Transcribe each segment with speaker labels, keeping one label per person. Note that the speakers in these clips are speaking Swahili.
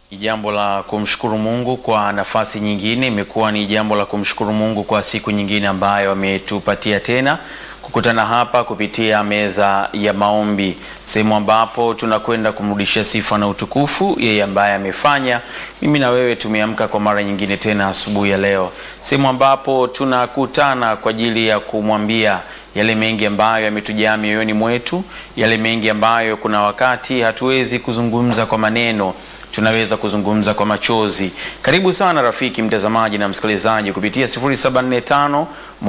Speaker 1: Ni jambo la kumshukuru Mungu kwa nafasi nyingine, imekuwa ni jambo la kumshukuru Mungu kwa siku nyingine ambayo ametupatia tena kukutana hapa kupitia meza ya maombi, sehemu ambapo tunakwenda kumrudishia sifa na utukufu yeye ambaye amefanya mimi na wewe tumeamka kwa mara nyingine tena asubuhi ya leo, sehemu ambapo tunakutana kwa ajili ya kumwambia yale mengi ambayo yametujaa mioyoni mwetu, yale mengi ambayo kuna wakati hatuwezi kuzungumza kwa maneno tunaweza kuzungumza kwa machozi. Karibu sana rafiki mtazamaji na msikilizaji kupitia 0745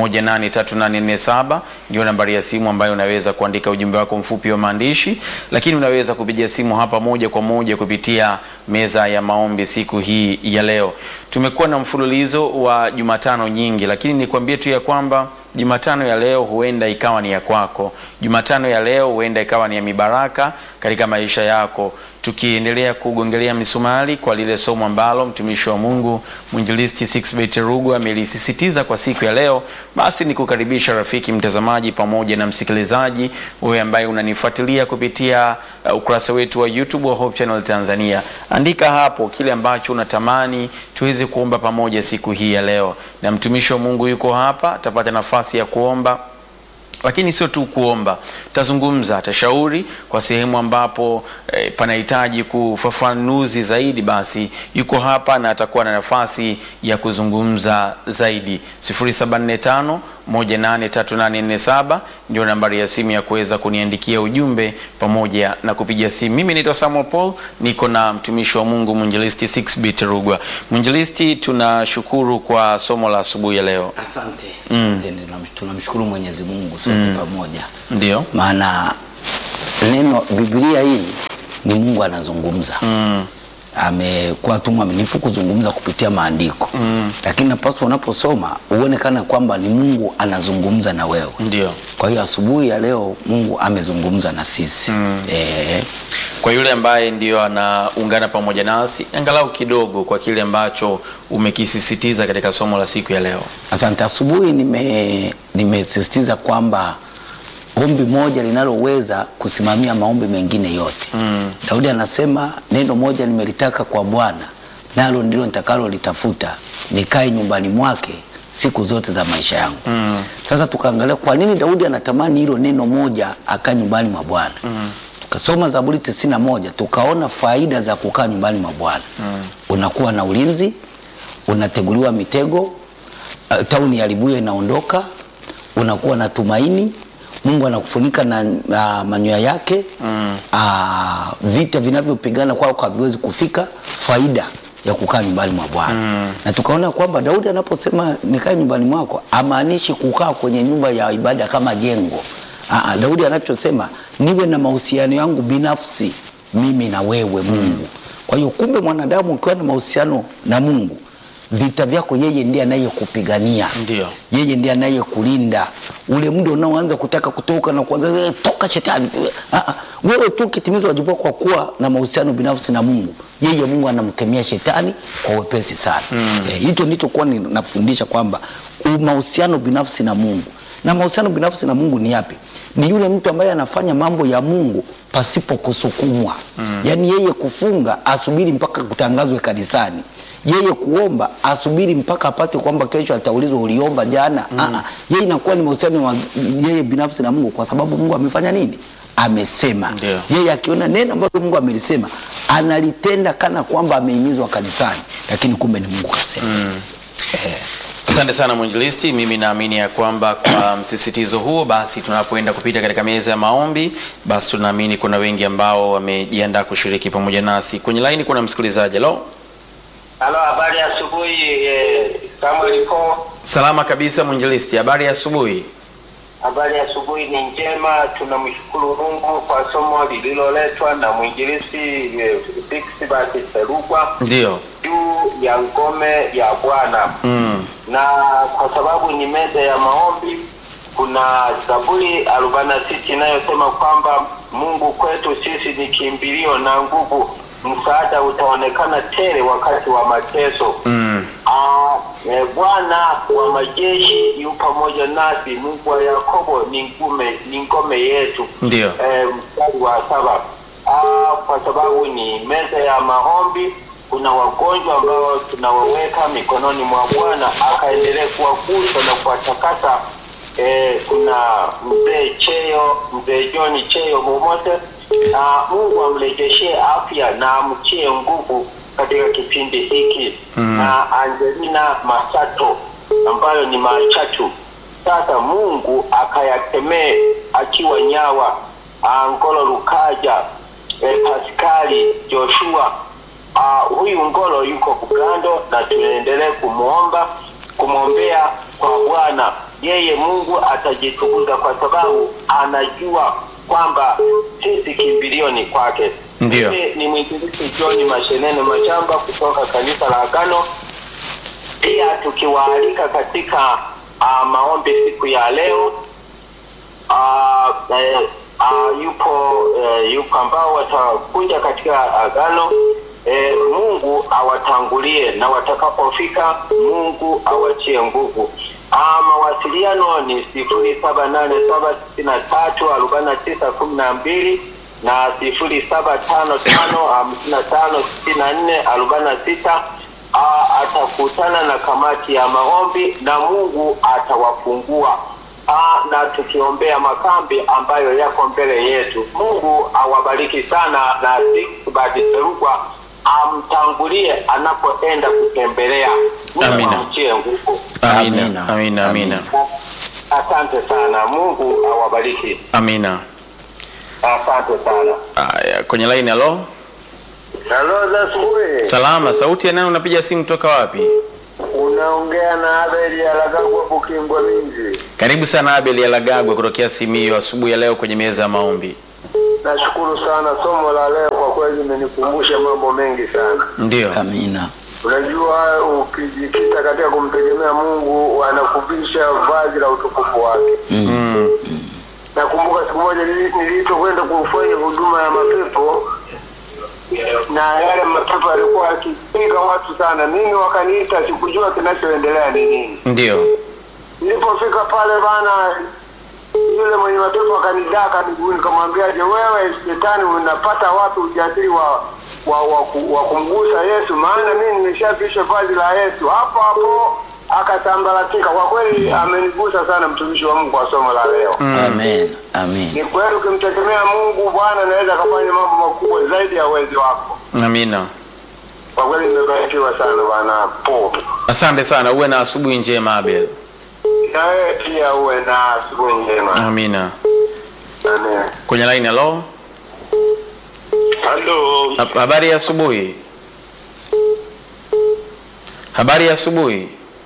Speaker 1: 183847 ndio nambari ya simu ambayo unaweza kuandika ujumbe wako mfupi wa maandishi, lakini unaweza kupigia simu hapa moja kwa moja kupitia meza ya maombi. Siku hii ya leo tumekuwa na mfululizo wa Jumatano nyingi, lakini nikwambie tu ya kwamba Jumatano ya leo huenda ikawa ni ya kwako. Jumatano ya leo huenda ikawa ni ya mibaraka katika maisha yako, tukiendelea kugongelea misumari kwa lile somo ambalo mtumishi wa Mungu mwinjilisti Sixbet Rugwa amelisisitiza kwa siku ya leo. Basi ni kukaribisha rafiki mtazamaji pamoja na msikilizaji, wewe ambaye unanifuatilia kupitia uh, ukurasa wetu wa YouTube wa Hope Channel Tanzania. Andika hapo kile ambacho unatamani tuweze kuomba pamoja siku hii ya leo, na mtumishi wa Mungu yuko hapa, atapata nafasi ya kuomba lakini sio tu kuomba, tazungumza, atashauri kwa sehemu ambapo eh, panahitaji kufafanuzi zaidi, basi yuko hapa na atakuwa na nafasi ya kuzungumza zaidi. 0745 183847 ndio nambari ya simu ya kuweza kuniandikia ujumbe pamoja na kupiga simu. Mimi naitwa Samuel Paul, niko na mtumishi wa Mungu mwinjilisti Sixbit Rugwa. Mwinjilisti, tunashukuru kwa somo la asubuhi ya leo.
Speaker 2: Asante, asante. Tunamshukuru Mwenyezi Mungu sote pamoja,
Speaker 1: Ndio.
Speaker 2: maana neno Biblia hii ni Mungu anazungumza
Speaker 1: Mm.
Speaker 2: amekuwa tu mwaminifu kuzungumza kupitia maandiko lakini napaswa unaposoma uonekana kwamba ni Mungu anazungumza na wewe.
Speaker 1: Ndio.
Speaker 2: Kwa hiyo asubuhi ya leo Mungu amezungumza na sisi eh,
Speaker 1: Kwa yule ambaye ndio anaungana pamoja nasi angalau kidogo kwa kile ambacho umekisisitiza katika somo la siku ya leo.
Speaker 2: Asante. Asubuhi nime nimesisitiza kwamba ombi moja linaloweza kusimamia maombi mengine yote.
Speaker 1: Mm.
Speaker 2: Daudi anasema neno moja nimelitaka kwa Bwana, nalo ndilo nitakalolitafuta, nikae nyumbani mwake siku zote za maisha yangu.
Speaker 1: Mm.
Speaker 2: Sasa tukaangalia kwa nini Daudi anatamani hilo neno moja akaa nyumbani mwa Bwana. Tukasoma Zaburi tisini na moja tukaona faida za kukaa nyumbani mwa Bwana. Unakuwa na ulinzi, unateguliwa mitego, uh, tauni ya libuye inaondoka, unakuwa na tumaini, Mungu anakufunika na, na manyoya yake mm. vita vinavyopigana kwako haviwezi kufika. Faida ya kukaa nyumbani mwa Bwana mm. na tukaona kwamba Daudi anaposema nikae nyumbani mwako amaanishi kukaa kwenye nyumba ya ibada kama jengo. Aa, Daudi anachosema niwe na mahusiano yangu binafsi mimi na wewe Mungu. Kwa hiyo kumbe, mwanadamu ukiwa na mahusiano na Mungu vita vyako yeye ndiye anayekupigania,
Speaker 1: Ndio.
Speaker 2: yeye ndiye anayekulinda. Ule muda unaoanza kutaka kutoka na kuanza "Eh, toka shetani, ah, ah, wewe tu ukitimiza wajibu wako kwa kuwa na mahusiano binafsi na Mungu, yeye Mungu anamkemea shetani kwa wepesi sana. Eh, hicho ndicho kuwa ninafundisha kwamba u- mahusiano binafsi na Mungu na mahusiano binafsi na Mungu ni yapi? Ni yule mtu ambaye anafanya mambo ya Mungu pasipo kusukumwa. Yaani yeye kufunga asubiri mpaka kutangazwe kanisani yeye kuomba asubiri mpaka apate kwamba kesho ataulizwa uliomba jana. Mm. Yeye inakuwa ni mahusiano wa yeye binafsi na Mungu, kwa sababu Mungu amefanya nini? Amesema.
Speaker 1: Ndio.
Speaker 2: Yeye akiona neno ambalo Mungu amelisema analitenda kana kwamba amehimizwa kanisani, lakini kumbe ni Mungu kasema.
Speaker 1: Asante sana mwinjilisti. Mimi naamini ya kwamba kwa msisitizo huo, basi tunapoenda kupita katika meza ya maombi, basi tunaamini kuna wengi ambao wamejiandaa kushiriki pamoja nasi. Kwenye laini kuna msikilizaji. Halo,
Speaker 3: Halo, habari ya asubuhi eh, Samuel Po.
Speaker 1: salama kabisa mwinjilisti, habari ya asubuhi.
Speaker 3: Habari ya asubuhi ni njema, tunamshukuru Mungu kwa somo lililoletwa na mwinjilisti eh, Sixbert Serugwa
Speaker 1: Ndio.
Speaker 3: juu ya ngome ya Bwana
Speaker 1: Mm.
Speaker 3: na kwa sababu ni meza ya maombi, kuna Zaburi arobaini na sita inayosema kwamba Mungu kwetu sisi ni kimbilio na nguvu, msaada utaonekana tele wakati wa mateso.
Speaker 1: Mm.
Speaker 3: Ah, eh, Bwana wa majeshi yu pamoja nasi, Mungu wa Yakobo ni ngome, ni ngome yetu.
Speaker 1: Ndio.
Speaker 3: Eh, mstari wa saba. Ah, kwa sababu ni meza ya maombi kuna wagonjwa ambao tunawaweka mikononi mwa Bwana akaendelee kuwagusa na kuwatakasa. Eh, kuna mzee Cheyo, mzee John Cheyo Momote, na Mungu amrejeshee afya na amtie nguvu katika kipindi hiki na Angelina Masato ambayo ni Machatu. Sasa Mungu akayakemee akiwa Nyawa, Angolo Lukaja, eh, Paskali Joshua. Ah, huyu Ngolo yuko Bugando na tunaendelee kumwomba kumwombea kwa Bwana. Yeye Mungu atajitukuza kwa sababu anajua kwamba sisi kimbilio ni kwake.
Speaker 1: Ndio.
Speaker 3: Mimi ni mwinjilisti John Mashenene Machamba kutoka kanisa la Agano pia tukiwaalika katika uh, maombi siku ya leo uh, eh, uh, yupo eh, yupo ambao watakuja katika agano eh, Mungu awatangulie na watakapofika Mungu awatie nguvu. Uh, mawasiliano ni sifuri saba nane saba sitini na tatu arobaini na tisa kumi na mbili na sifuri saba tano tano hamsini na tano sitini na nne arobaini na sita Ah, atakutana na kamati ya maombi na Mungu atawafungua. Ah, na tukiombea makambi ambayo yako mbele yetu. Mungu awabariki sana na Sixbert Serugwa amtangulie anapoenda kutembelea. Mungu
Speaker 1: Amina.
Speaker 3: amtie nguvu.
Speaker 1: Amina,
Speaker 2: Amina.
Speaker 1: amina, amina,
Speaker 3: Asante sana. Mungu awabariki.
Speaker 1: amina.
Speaker 3: Asante sana.
Speaker 1: Aya, kwenye line halo.
Speaker 3: Halo za asubuhi.
Speaker 1: Salama, sauti ya nani unapiga simu toka wapi?
Speaker 3: Unaongea na Abel Alagagwa Bukimbwa Minji.
Speaker 1: Karibu sana Abel Alagagwa kutokea Simiyu asubuhi ya leo kwenye meza ya maombi.
Speaker 3: Nashukuru sana, somo la leo kwa kweli limenikumbusha mambo mengi sana.
Speaker 1: Ndio.
Speaker 2: Amina.
Speaker 3: Unajua, ukijikita katika kumtegemea Mungu anakuvisha vazi la utukufu wake.
Speaker 1: Mm.
Speaker 3: Nakumbuka siku moja nili- nilipokwenda kufanya huduma ya mapepo na yale mapepo yalikuwa yakipiga watu sana, mimi wakaniita, sikujua kinachoendelea ni nini.
Speaker 1: Ndio.
Speaker 3: Nilipofika pale bana, yule mwenye mapepo akanidaka miguuni, nikamwambia je, wewe shetani unapata wapi ujasiri wa wa, wa, ku- wa kumgusa Yesu? Maana mimi nimeshavisha vazi la Yesu. Hapo hapo akasambaratika. Kwa kweli amenigusa sana mtumishi wa Mungu kwa somo la leo.
Speaker 2: Amen. Amen.
Speaker 3: Ni kweli ukimtegemea Mungu Bwana anaweza akafanya mambo makubwa zaidi ya uwezo wako.
Speaker 1: Amina.
Speaker 3: Kwa kweli nimebarikiwa sana bwana po.
Speaker 1: Asante sana, uwe na asubuhi njema Abel.
Speaker 3: Na wewe pia uwe na asubuhi njema.
Speaker 1: Amina.
Speaker 3: Amen.
Speaker 1: Kwenye line halo.
Speaker 3: Halo.
Speaker 1: Ha- Habari ya asubuhi. Habari ya asubuhi.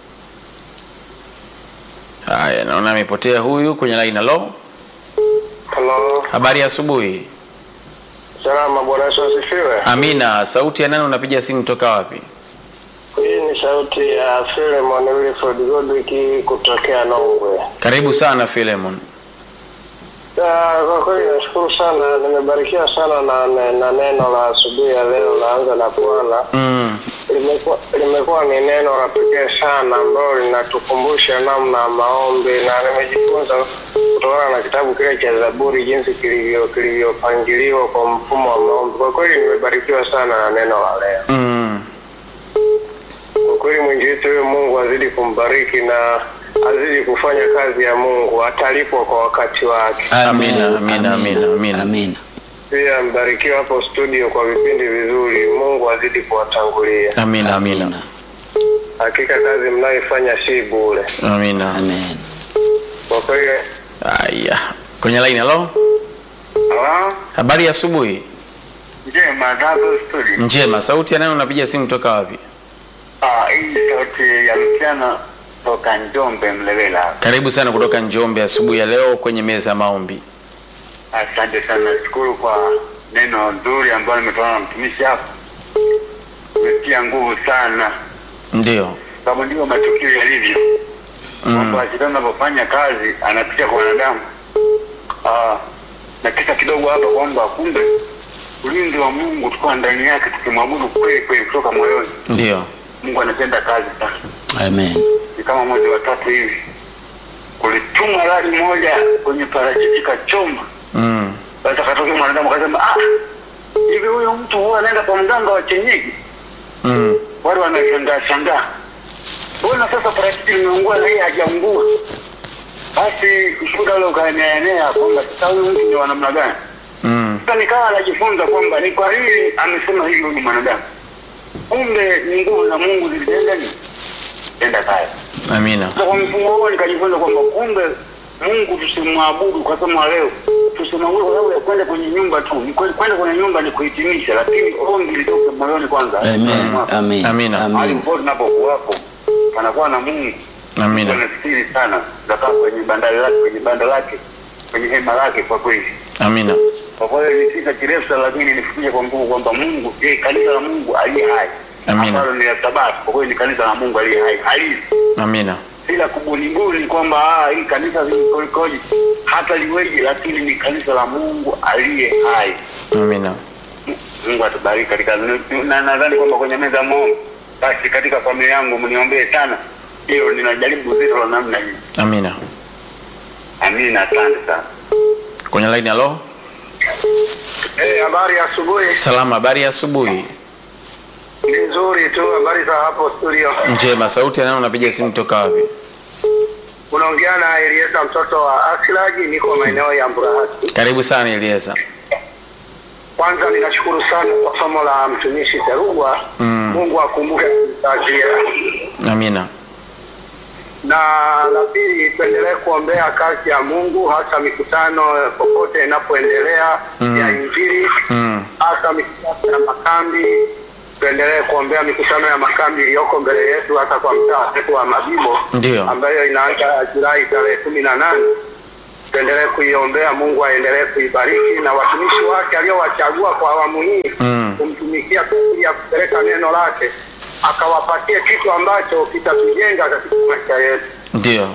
Speaker 1: Haya, naona amepotea huyu kwenye line halo.
Speaker 3: Halo.
Speaker 1: Habari ya asubuhi.
Speaker 3: Salama, Bwana Yesu asifiwe.
Speaker 1: Amina. Sauti ya nani unapiga simu toka wapi?
Speaker 3: Hii ni sauti ya Philemon Wilford Godwick kutokea Nongwe.
Speaker 1: Karibu sana Philemon.
Speaker 3: Ah, Kwa kweli nashukuru sana, nimebarikiwa sana na, na, na neno la asubuhi ya leo laanza na Bwana.
Speaker 1: Mm.
Speaker 3: Limekuwa limekuwa ni neno la pekee sana ambalo linatukumbusha namna ya maombi, na nimejifunza kutokana na kitabu kile cha Zaburi jinsi kilivyo kilivyopangiliwa kwa mfumo wa maombi. Kwa kweli nimebarikiwa sana na neno la leo.
Speaker 1: Mm.
Speaker 3: Kwa kweli mwinjilisti huyo Mungu azidi kumbariki na azidi kufanya kazi ya Mungu, atalipwa kwa wakati wake.
Speaker 1: Amina, amina, amina, amina.
Speaker 2: Amina.
Speaker 3: Pia mbarikiwa hapo studio kwa vipindi vizuri. Mungu azidi kuwatangulia.
Speaker 1: Amina, amina.
Speaker 3: Hakika kazi mnayoifanya si bure.
Speaker 1: Amina.
Speaker 2: Amen.
Speaker 3: Kwa kweli
Speaker 1: Aya. Kwenye line halo.
Speaker 4: Halo,
Speaker 1: Habari ya asubuhi.
Speaker 4: njema Zabo Studio.
Speaker 1: Njema. Sauti ya nani unapiga simu toka wapi?
Speaker 4: Ah, hii ni sauti ya mchana toka Njombe Mlewela.
Speaker 1: Karibu sana kutoka Njombe asubuhi ya leo kwenye meza ya maombi.
Speaker 4: Asante sana, nashukuru kwa neno nzuri ambalo nimetoka na mtumishi hapo. Umetia nguvu sana,
Speaker 1: Ndio.
Speaker 4: sababu ndivyo matukio yalivyo. Kwamba shetani anapofanya kazi anapitia kwa wanadamu. Ah, na kisa kidogo hapa kwamba kumbe ulinzi wa Mungu tukiwa ndani yake tukimwabudu kweli kweli kutoka moyoni,
Speaker 1: Ndio.
Speaker 4: Mungu anatenda kazi sana.
Speaker 2: Amen.
Speaker 4: ni kama mwezi wa tatu hivi kulituma radi moja kwenye parachichi kachoma.
Speaker 1: Mm.
Speaker 4: Basi akatokea mwanadamu akasema, ah, hivi huyu mtu huwa anaenda kwa mganga wa kienyeji?
Speaker 1: Mm.
Speaker 4: wale wanashangaa shangaa, mbona sasa parachichi limeungua na yeye hajaungua? Basi ushuhuda ule ukaeneaenea kwamba sasa huyu mtu ni wa namna gani?
Speaker 1: Mm.
Speaker 4: Sasa nikawa najifunza kwamba ni kwa nini amesema hivyo ni mwanadamu. Kumbe ni nguvu za Mungu zilitenda ni tenda kazi.
Speaker 1: Amina.
Speaker 4: Sasa kwa mfumo huo nikajifunza kwamba kumbe Mungu tusimwabudu kwa somo leo, tusimwabudu kwa sababu ya kwenda kwenye nyumba tu. Ni kweli kwenda kwenye nyumba ni kuhitimisha, lakini ombi litoke moyoni kwanza.
Speaker 2: Amen.
Speaker 4: Mwako.
Speaker 2: Amen.
Speaker 1: Amina.
Speaker 4: Mahali
Speaker 2: Amen.
Speaker 4: popote tunapokuwapo panakuwa na Mungu
Speaker 1: Amina.
Speaker 4: anasiri sana, zakaa kwenye bandari lake, kwenye banda lake, kwenye hema lake. Kwa kweli,
Speaker 1: Amina.
Speaker 4: kwa kweli ni kisa kirefu sana, lakini nifikishe kwa nguvu kwamba Mungu, je, kanisa la Mungu aliye hai
Speaker 1: Amina.
Speaker 4: ambalo ni la Sabato, kwa kweli ni kanisa la Mungu aliye hai halisi
Speaker 1: Amina.
Speaker 4: bila kubunibuni kwamba ah, hii kanisa likoje hata liweje, lakini ni kanisa la Mungu aliye hai.
Speaker 1: Amina.
Speaker 4: Mungu atubariki katika na nadhani kwamba kwenye meza ya maombi, basi katika familia yangu mniombee sana, hilo ninajaribu zito la namna hii.
Speaker 1: Amina.
Speaker 4: Amina, asante sana.
Speaker 1: Kwenye line halo.
Speaker 4: Eh, habari ya asubuhi.
Speaker 1: Salama, habari ya asubuhi.
Speaker 4: Ni nzuri tu, habari za hapo studio.
Speaker 1: Njema, sauti ya nani unapiga simu toka wapi?
Speaker 4: Unaongea na Elieza mtoto wa Aslaji, niko maeneo ya Mburahati.
Speaker 1: Karibu sana Elieza.
Speaker 4: Kwanza ninashukuru sana kwa somo la mtumishi Terugwa.
Speaker 1: Mm.
Speaker 4: Mungu akumbuke kumtajia.
Speaker 1: Amina.
Speaker 4: Na la pili, tuendelee kuombea kazi ya Mungu, hasa mikutano popote inapoendelea
Speaker 1: Mm.
Speaker 4: ya Injili,
Speaker 1: Mm.
Speaker 4: hasa mikutano ya makambi. Tuendelee kuombea mikutano ya makambi iliyoko mbele yetu, hasa kwa mtaa wetu wa Mabibo
Speaker 1: Ndio.
Speaker 4: ambayo inaanza Julai tarehe kumi na nane. Tuendelee kuiombea, Mungu aendelee kuibariki na watumishi wake aliowachagua kwa awamu hii
Speaker 1: Mm.
Speaker 4: kumtumikia kwa ajili ya kupeleka neno lake, akawapatie kitu ambacho kitatujenga katika maisha yetu.
Speaker 1: Ndio.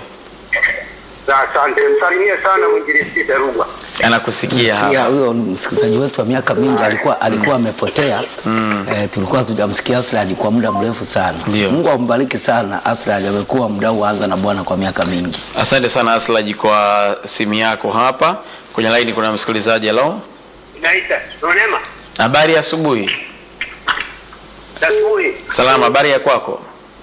Speaker 4: Na Asante, msalimie sana mwinjilisti Terugwa.
Speaker 1: Anakusikia
Speaker 2: Sikia,
Speaker 1: hapa.
Speaker 2: huyo msikilizaji wetu wa miaka mingi alikuwa alikuwa amepotea eh, tulikuwa tujamsikia Aslaj kwa muda mrefu sana.
Speaker 1: Ndio.
Speaker 2: Mungu ambariki sana Aslaj, amekuwa mdau wa anza na Bwana kwa miaka mingi.
Speaker 1: Asante sana Aslaji kwa simu yako hapa. Kwenye line kuna msikilizaji halo.
Speaker 4: Naita Rehema,
Speaker 1: Habari ya asubuhi.
Speaker 4: asubuhi.
Speaker 1: Salama, habari ya kwako?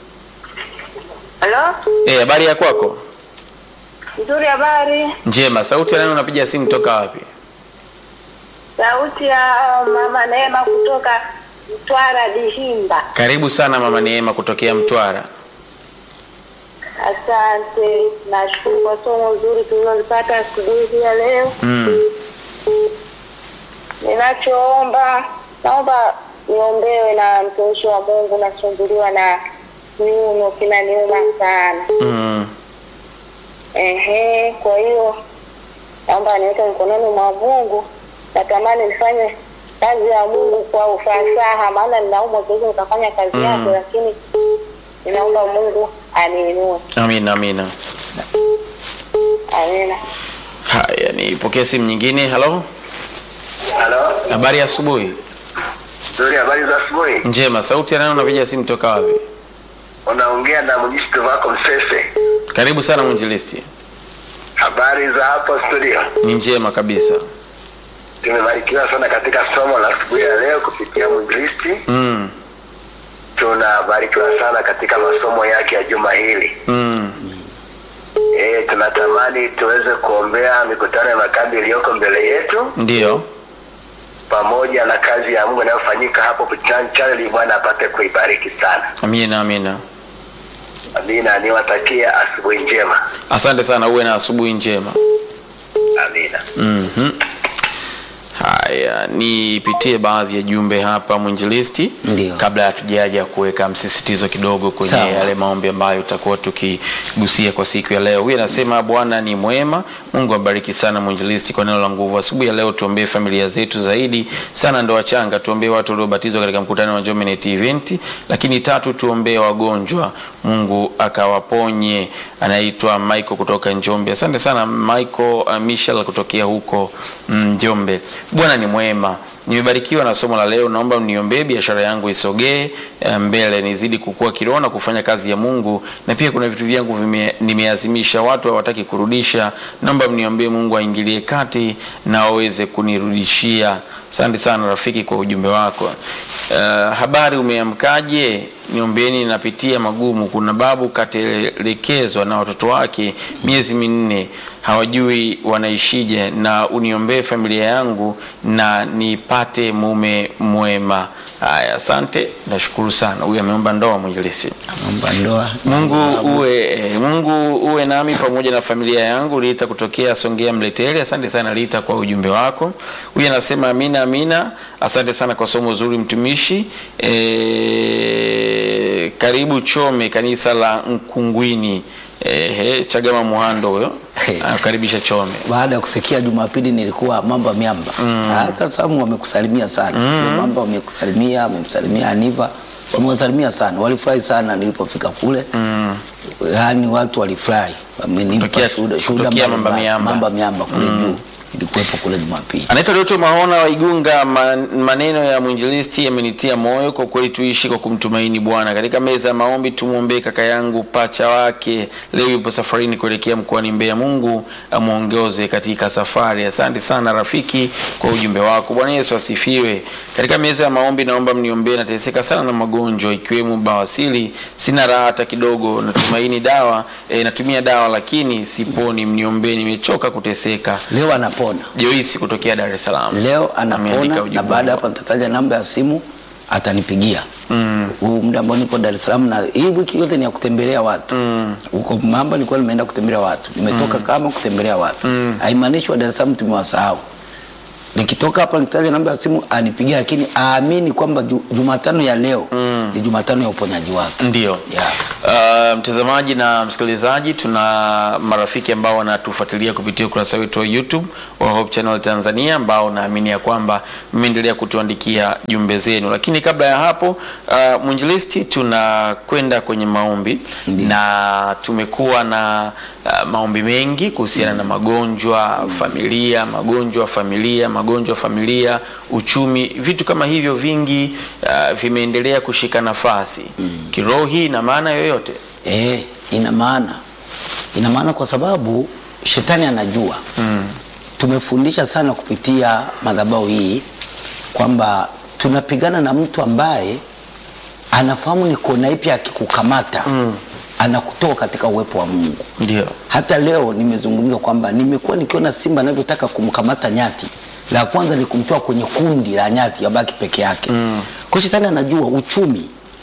Speaker 5: Halo,
Speaker 1: Eh, habari ya kwako?
Speaker 5: nzuri. Habari,
Speaker 1: Njema. Sauti ya nani unapiga simu toka wapi?
Speaker 5: sauti ya mama Neema kutoka Mtwara Dihimba.
Speaker 1: Karibu sana mama Neema kutokea Mtwara.
Speaker 5: Asante, nashukuru kwa somo zuri tulilolipata asubuhi hii ya leo.
Speaker 1: Mm.
Speaker 5: Ninachoomba, naomba niombewe na mtumishi wa Mungu, nasumbuliwa na kiuno kinaniuma sana.
Speaker 1: Mm.
Speaker 5: Ehe, kwa hiyo naomba niweke mkononi mwa Mungu. Natamani nifanye kazi ya Mungu kwa ufasaha, maana ninaumwa, siwezi nikafanya kazi
Speaker 1: Mm.
Speaker 5: yake, lakini ninaomba Mungu aniinue.
Speaker 1: Amina, amina.
Speaker 5: Amina.
Speaker 1: Haya, nipokee simu nyingine. Halo,
Speaker 3: Halo,
Speaker 1: habari ya asubuhi.
Speaker 3: nzuri. Habari za asubuhi.
Speaker 1: Njema. Sauti ya nani unapiga simu toka wapi?
Speaker 3: Unaongea na mjisitu wako Msese.
Speaker 1: Karibu sana mwinjilisti.
Speaker 3: Habari za hapo studio.
Speaker 1: Ni njema kabisa.
Speaker 3: Tumebarikiwa sana katika somo la asubuhi ya leo kupitia mwinjilisti.
Speaker 1: Mm.
Speaker 3: Tunabarikiwa sana katika masomo yake ya juma hili.
Speaker 1: Mm.
Speaker 3: E, tunatamani tuweze kuombea mikutano ya makambi iliyoko mbele yetu
Speaker 1: Ndio.
Speaker 3: pamoja na kazi ya Mungu inayofanyika hapo Pichani Channel. Bwana apate kuibariki sana.
Speaker 1: Amina, amina.
Speaker 3: Amina. Niwatakia asubuhi njema.
Speaker 1: Asante sana, uwe na asubuhi njema.
Speaker 3: Amina.
Speaker 1: Mhm. Haya, nipitie baadhi ya jumbe hapa mwinjilisti,
Speaker 2: Ndio.
Speaker 1: kabla hatujaja kuweka msisitizo kidogo kwenye
Speaker 2: Sawa.
Speaker 1: yale maombi ambayo tutakuwa tukigusia kwa siku ya leo. Huyu anasema Bwana ni mwema, Mungu abariki sana mwinjilisti kwa neno la nguvu. Asubuhi ya leo tuombee familia zetu zaidi sana, ndoa changa, tuombee watu waliobatizwa katika mkutano wa Njombe Net Event, lakini tatu tuombee wagonjwa, Mungu akawaponye. Anaitwa Michael kutoka Njombe. Asante sana Michael uh, Michel kutokea huko mm, Njombe. Bwana ni mwema nimebarikiwa na somo la leo, naomba mniombee biashara yangu isogee eh, mbele, nizidi kukua kiroho na kufanya kazi ya Mungu, na pia kuna vitu vyangu vime, nimeazimisha, watu hawataki kurudisha, naomba mniombee Mungu aingilie kati na aweze kunirudishia. Asante sana rafiki kwa ujumbe wako. Uh, habari umeamkaje? Niombeeni, napitia magumu. Kuna babu katelekezwa na watoto wake miezi minne, hawajui wanaishije, na uniombee familia yangu na nipate mume mwema. Haya, asante, nashukuru sana. Huyu ameomba ndoa, mwinjilisi.
Speaker 2: Naomba ndoa.
Speaker 1: Mungu uwe, eh, Mungu uwe nami pamoja na familia yangu. Lita kutokea Songea Mleteli. Asante sana Lita kwa ujumbe wako. Huyu anasema amina, amina. Asante sana kwa somo zuri mtumishi. E, karibu Chome kanisa la Nkungwini. E, Chagama Muhando huyo
Speaker 2: Hey.
Speaker 1: anakaribisha Chome.
Speaker 2: baada ya kusikia Jumapili nilikuwa mamba miamba. Hata Samu wamekusalimia sana. Mamba wamekusalimia, wamemsalimia Aniva, wamewasalimia sana. Walifurahi sana nilipofika kule. Yaani watu walifurahi. Wamenipa
Speaker 1: Kutokea-
Speaker 2: shuhuda shuhuda
Speaker 1: kutokea
Speaker 2: mbalimbali.
Speaker 1: Mamba Miamba.
Speaker 2: Mamba miamba kule juu. Ilikuwepo kule Jumapili.
Speaker 1: Anaitwa Doto Mahona wa Igunga. Man, maneno ya mwinjilisti yamenitia moyo kwa kweli, tuishi kwa kumtumaini Bwana. Katika meza ya maombi tumwombee kaka yangu pacha wake, leo yupo safarini kuelekea mkoani Mbeya. Mungu amwongoze katika safari. Asante sana rafiki kwa ujumbe wako. Bwana Yesu asifiwe. Katika meza ya maombi naomba mniombee, nateseka sana na magonjwa ikiwemo bawasili, sina raha hata kidogo. Natumaini dawa eh, natumia dawa lakini siponi, mniombee, nimechoka kuteseka.
Speaker 2: Leo anapona.
Speaker 1: Joyce kutokea Dar es Salaam.
Speaker 2: Leo
Speaker 1: Ameandika
Speaker 2: anapona
Speaker 1: ujumbe
Speaker 2: na baada
Speaker 1: wako.
Speaker 2: hapa nitataja namba ya simu atanipigia. Huu muda ambao nipo Dar es Salaam na hii wiki yote ni ya kutembelea watu. Huko Mamba nilikuwa nimeenda kutembelea watu. Nimetoka kama kutembelea watu. Haimaanishi wa Dar es Salaam tumewasahau. Nikitoka hapa nikitaja namba ya simu anipigia, lakini aamini kwamba ju, Jumatano ya leo ni Jumatano ya uponyaji wake.
Speaker 1: Ndio.
Speaker 2: Yeah.
Speaker 1: Uh, mtazamaji na msikilizaji, tuna marafiki ambao wanatufuatilia kupitia ukurasa wetu wa YouTube wa Hope Channel Tanzania, ambao naamini ya kwamba mmeendelea kutuandikia jumbe zenu, lakini kabla ya hapo uh, mwinjilisti, tunakwenda kwenye maombi na tumekuwa na uh, maombi mengi kuhusiana na magonjwa familia, magonjwa familia, magonjwa familia, uchumi, vitu kama hivyo vingi uh, vimeendelea kushika nafasi kiroho. Hii ina maana yoyote?
Speaker 2: Eh, ina maana ina maana kwa sababu shetani anajua tumefundisha sana kupitia madhabahu hii kwamba tunapigana na mtu ambaye anafahamu ni kona ipi akikukamata anakutoa katika uwepo wa Mungu.
Speaker 1: Ndio.
Speaker 2: Hata leo nimezungumza kwamba nimekuwa nikiona simba anavyotaka kumkamata nyati, la kwanza ni kumtoa kwenye kundi la nyati abaki peke yake. Kwa shetani anajua uchumi,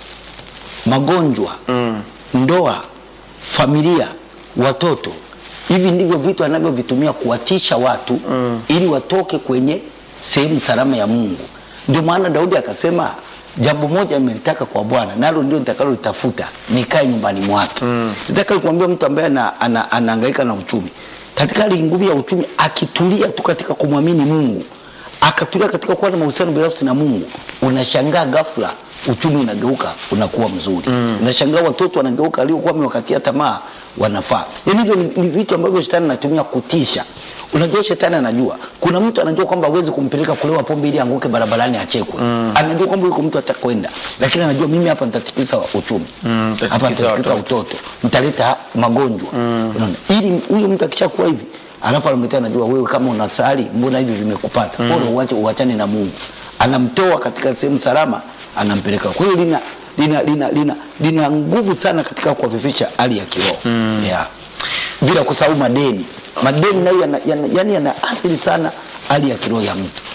Speaker 2: magonjwa, ndoa, familia, watoto. Hivi ndivyo vitu anavyovitumia kuwatisha watu ili watoke kwenye sehemu salama ya Mungu. Ndio maana Daudi akasema jambo moja nimelitaka kwa Bwana, nalo ndio nitakalolitafuta, nikae nyumbani mwake. Nataka kuambia mtu ambaye ana, ana, anahangaika na uchumi, katika hali ngumu ya uchumi, akitulia tu katika kumwamini Mungu, akatulia katika kuwa na mahusiano binafsi na Mungu, unashangaa ghafla uchumi unageuka unakuwa mzuri. Unashangaa watoto wanageuka waliokuwa wamewakatia tamaa wanafaa. Yaani hivyo ni, ni vitu ambavyo shetani anatumia kutisha. Unajua shetani anajua. Kuna mtu anajua kwamba hawezi kumpeleka kulewa pombe ili anguke barabarani achekwe. Anajua kwamba yuko mtu atakwenda. Lakini anajua mimi hapa nitatikisa uchumi.
Speaker 1: Mm, nitatikisa
Speaker 2: hapa nitatikisa
Speaker 1: watoto.
Speaker 2: utoto. Nitaleta magonjwa. Unaona? Ili huyu mtu akishakuwa hivi alafu anamletea anajua wewe kama unasali mbona hivi vimekupata? Bora uache uachane na Mungu. Anamtoa katika sehemu salama anampeleka. Kwa hiyo lina lina lina lina, lina nguvu sana katika kuwafifisha hali ya kiroho. Yeah. Bila kusahau madeni. Madeni nayo yana, yana, yani yanaathiri sana hali ya kiroho ya mtu.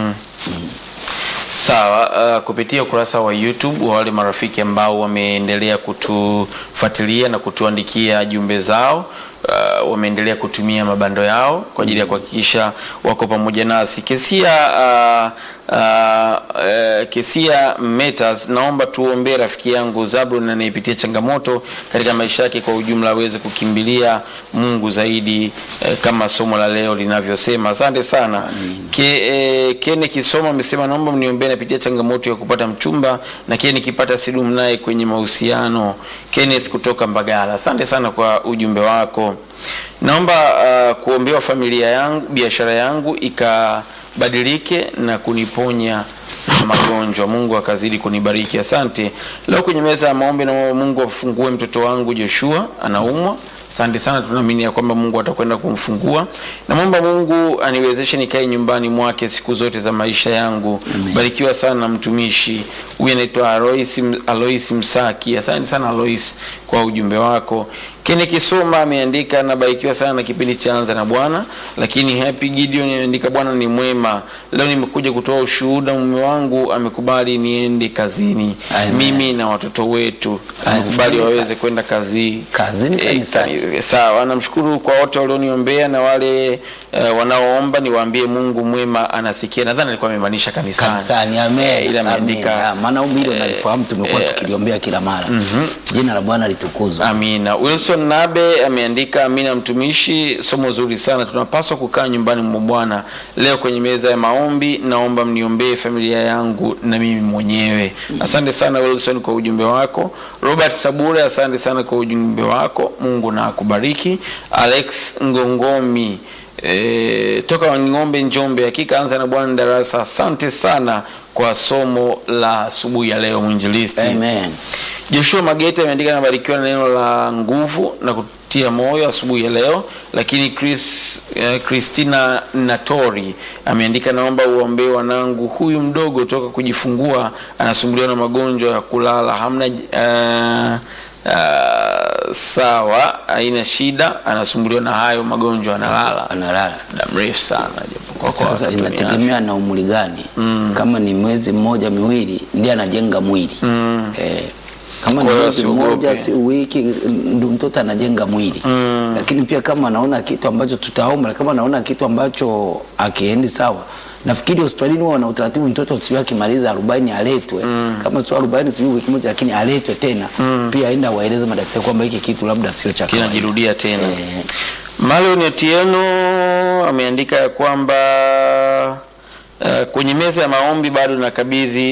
Speaker 1: Sawa, uh, kupitia ukurasa wa YouTube wa wale marafiki ambao wameendelea kutufuatilia na kutuandikia jumbe zao uh, wameendelea kutumia mabando yao kwa ajili ya kuhakikisha wako pamoja nasi. Kesia uh, uh, uh, Kesia Metas, naomba tuombee rafiki yangu Zablon anayepitia changamoto katika maisha yake kwa ujumla aweze kukimbilia Mungu zaidi eh, kama somo la leo linavyosema. Asante sana. Ke, eh, Kene Kisoma amesema naomba mniombee napitia changamoto ya kupata mchumba na kile nikipata sidumu naye kwenye mahusiano. Kenneth kutoka Mbagala. Asante sana kwa ujumbe wako. Naomba uh, kuombewa familia yangu, biashara yangu badilike na kuniponya magonjwa. Mungu akazidi kunibariki. Asante. Leo kwenye meza ya maombi, na Mungu afungue mtoto wangu Joshua, anaumwa. Asante sana, tunaamini ya kwamba Mungu atakwenda kumfungua. Namwomba Mungu aniwezeshe nikae nyumbani mwake siku zote za maisha yangu. Barikiwa sana mtumishi huyu, anaitwa Alois, Alois Msaki. Asante sana Alois kwa ujumbe wako. Kene Kisoma ameandika nabarikiwa sana na kipindi cha Anza na Bwana. Lakini Happy Gideon ameandika Bwana ni mwema, leo nimekuja kutoa ushuhuda. Mume wangu amekubali niende kazini,
Speaker 2: Amen.
Speaker 1: mimi na watoto wetu amekubali
Speaker 2: Amen.
Speaker 1: waweze kwenda kazi
Speaker 2: Kazini,
Speaker 1: Eh,
Speaker 2: kanisani.
Speaker 1: kani- sawa. Namshukuru kwa wote walioniombea na wale eh, wanaoomba, niwaambie Mungu mwema anasikia. Nadhani alikuwa amemaanisha kanisani,
Speaker 2: kanisani amen,
Speaker 1: Eh, ila
Speaker 2: amen.
Speaker 1: ameandika
Speaker 2: Ah, maana ombi hilo nalifahamu, tumekuwa tukiliombea kila mara. Jina la Bwana litukuzwe.
Speaker 1: Amina. Wilson Nabe ameandika amina, mtumishi, somo zuri sana. Tunapaswa kukaa nyumbani mwa Bwana. Leo kwenye meza ya maombi, naomba mniombee familia yangu na mimi mwenyewe. Asante sana Wilson kwa ujumbe wako. Robert Sabure, asante sana kwa ujumbe wako. Mungu na akubariki. Alex Ngongomi E, toka Wang'ombe Njombe, hakika anza na Bwana darasa. Asante sana kwa somo la asubuhi ya leo mwinjilisti.
Speaker 2: Amen.
Speaker 1: Joshua Magete ameandika anabarikiwa na neno la nguvu na kutia moyo asubuhi ya leo. Lakini Chris, eh, Christina Natori ameandika naomba uombee wanangu, huyu mdogo toka kujifungua anasumbuliwa na magonjwa ya kulala, hamna eh, eh, sawa, haina shida, anasumbuliwa na hayo magonjwa, analala
Speaker 2: Analala.
Speaker 1: muda mrefu sana, japokuwa kwa
Speaker 2: Sasa
Speaker 1: watoto ni
Speaker 2: inategemea na umri gani. Kama ni mwezi mmoja miwili, ndiye anajenga mwili eh, kama ni
Speaker 1: Kwa hiyo
Speaker 2: mwezi
Speaker 1: usiogope.
Speaker 2: mmoja si wiki, ndio mtoto anajenga mwili lakini pia kama anaona kitu ambacho tutaomba, kama anaona kitu ambacho akiendi sawa, nafikiri hospitalini huwa wana utaratibu, mtoto sio akimaliza 40 aletwe, kama sio 40 sio wiki moja, lakini aletwe tena pia, aenda waeleze madaktari kwamba hiki kitu labda sio cha kawaida.
Speaker 1: kinajirudia tena.
Speaker 2: Eh,
Speaker 1: Marlon Otieno ameandika ya kwamba uh, kwenye meza ya maombi bado nakabidhi